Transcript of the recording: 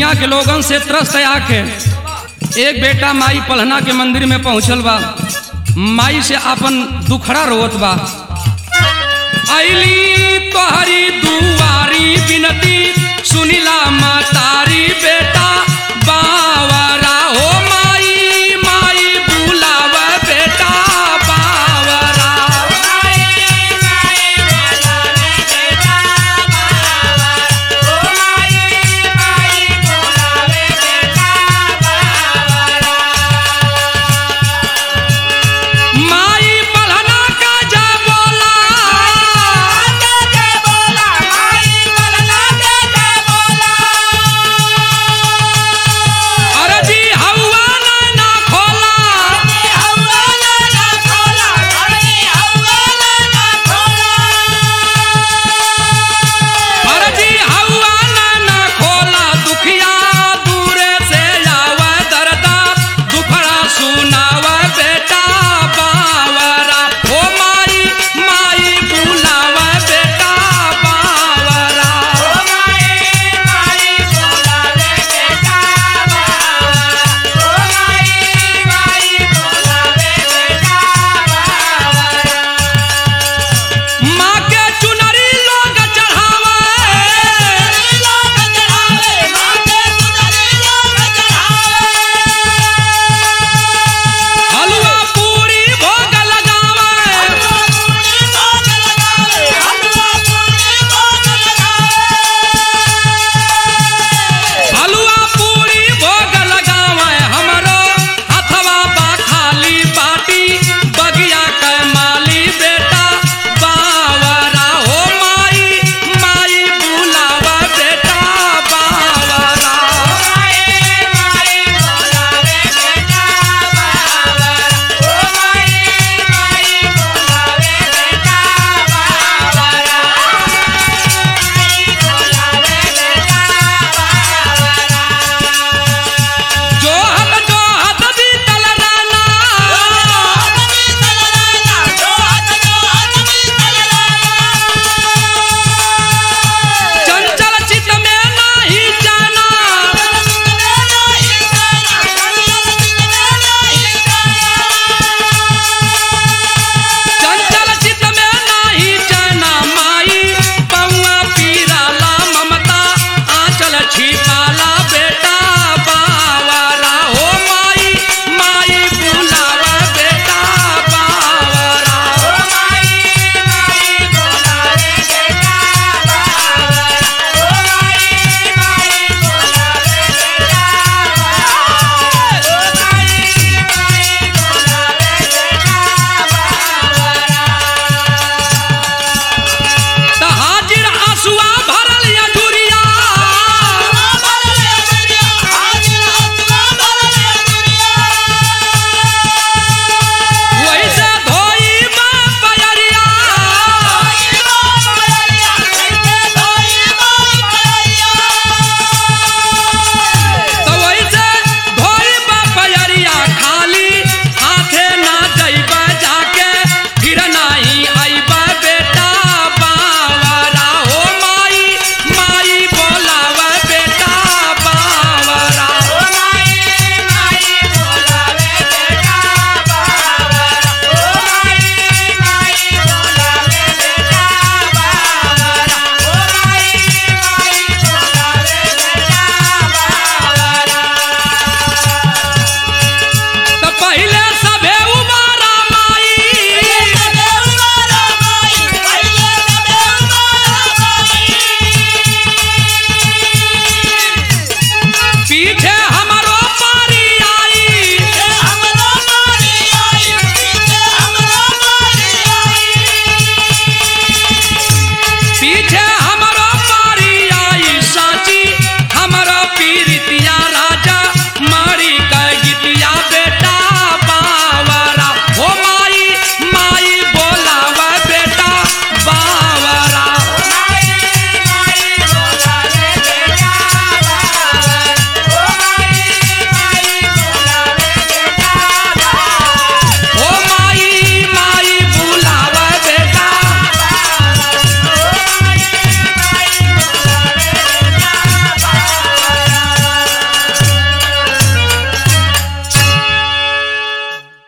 दुनिया के लोगन से त्रस्त आके एक बेटा माई पलहना के मंदिर में पहुंचल बा माई से अपन दुखड़ा रोवत बा अली तोहरी दुआरी बिनती सुनिला मातारी बेटा बावरा हो माई माई बुलाव बेटा बावरा माई पलहना का जा बोला अरे जी हवा ना ना खोला अरे जी हवा ना ना खोला दुखिया दूरे से आवा दरदा दुखड़ा सुनावा बेटा बावरा ओ माई माई बुलावा बेटा बावरा माँ के चुनरी लोग चढ़ावा हलवा पूरी भोग लगावा हलवा पूरी भोग लगावा हमरो हथवा बा खाली बाटी बगिया के माली बेटा बावरा हो माई माई बुलावा बेटा बावरा जो हत जो हत बीतल राना चंचल चित में नाही जाना चंचल चित में नाही जाना माई पौआ पीराला ममता आंचल छिपाला